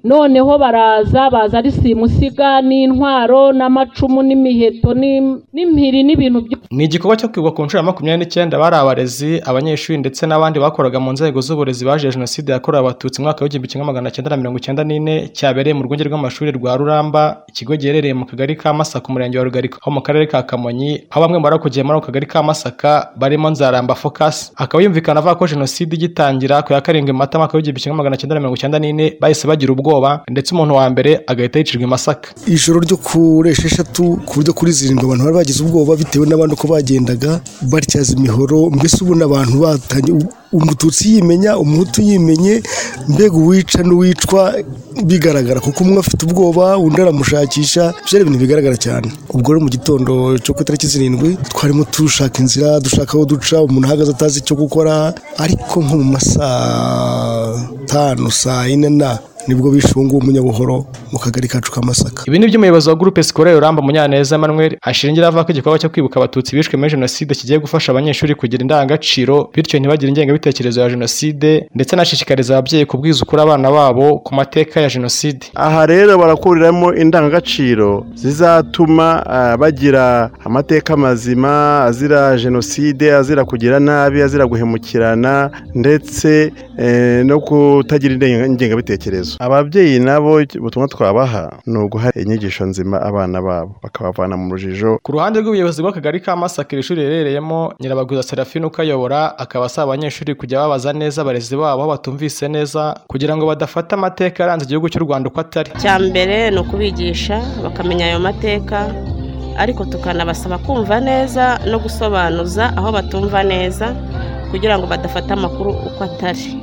noneho baraza baza ari simusiga n'intwaro n'amacumu n'imiheto n'im- n'impiri n'ibintu byose ni igikorwa cyo kwibuka ku nshuro ya makumyabiri n'icyenda bari abarezi abanyeshuri ndetse n'abandi bakoraga mu nzego z'uburezi baje jenoside yakorewe abatutsi mu mwaka w'igihumbi kimwe magana cyenda na mirongo icyenda n'ine cyabereye mu rwunge rw'amashuri rwa ruramba ikigo giherereye mu kagari ka masaka umurenge wa rugarika ho mu karere ka kamonyi aho bamwe mu bari kugiye muri ako kagari ka masaka barimo nzaramba focus akaba yumvikana avuga ko jenoside igitangira ku ya karindwi mata mwaka w'igihumbi kimwe magana cyenda na mirongo icyenda n'ine bahise bagira ubwoba ndetse umuntu wa mbere agahita yicirwa i masaka ijoro ryo kuri esheshatu ku buryo kuri zirindwi abantu bari bagize ubwoba bitewe n'abandi uko bagendaga batyaza imihoro mbese ubona abantu batanye umututsi yimenya umuhutu yimenye mbega uwica n'uwicwa bigaragara kuko umwe afite ubwoba undi aramushakisha byari ibintu bigaragara cyane ubwo rero mu gitondo cyo ku itariki zirindwi twarimo dushaka inzira dushaka aho duca umuntu ahagaze atazi icyo gukora ariko nko mu ma saa tanu saa yine na nibwo bishunguye umunyabuhoro mu kagari kacu ka masaka Ibi ni byo umuyobozi wa gurupe sikorere Ruramba Munyaneza Emmanuel ashingira avuga ko igikorwa cyo kwibuka abatutsi bishwe muri jenoside kigiye gufasha abanyeshuri kugira indangagaciro bityo ntibagire ingengabitekerezo ya jenoside ndetse anashishikariza ababyeyi kubwiza ukuri abana babo ku mateka ya jenoside aha rero barakuriramo indangagaciro zizatuma ah, bagira amateka mazima azira jenoside azira kugira nabi azira guhemukirana ndetse eh, no kutagira indenge- ingengabitekerezo ababyeyi nabo ubutumwa twabaha ni uguha inyigisho nzima abana babo bakabavana mu rujijo Ku ruhande rw'ubuyobozi bw'akagari ka Masaka iri shuri riherereyemo Nyirabaguza Serafine ukayobora akaba asaba abanyeshuri kujya babaza neza abarezi babo aho batumvise neza kugira ngo badafata amateka yaranze igihugu cy'u Rwanda uko atari icya mbere ni ukubigisha bakamenya ayo mateka ariko tukanabasaba kumva neza no gusobanuza aho batumva neza kugira ngo badafate amakuru uko atari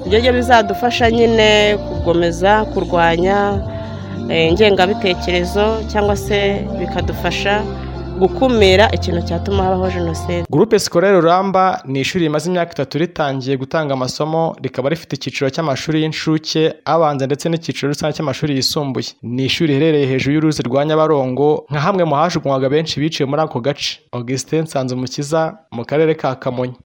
ibyo byo bizadufasha nyine kugomeza kurwanya eh, ingengabitekerezo cyangwa se bikadufasha gukumira ikintu cyatuma habaho jenoside Gurupe Scolaire Ruramba ni ishuri rimaze imyaka itatu ritangiye gutanga amasomo rikaba rifite icyiciro cy'amashuri y'incuke abanza ndetse n'icyiciro rusange cy'amashuri yisumbuye ni ishuri riherereye hejuru y'uruzi rwa Nyabarongo nka hamwe mu hajugunywaga benshi biciye muri ako gace Augustin Nsanzumukiza mu karere ka Kamonyi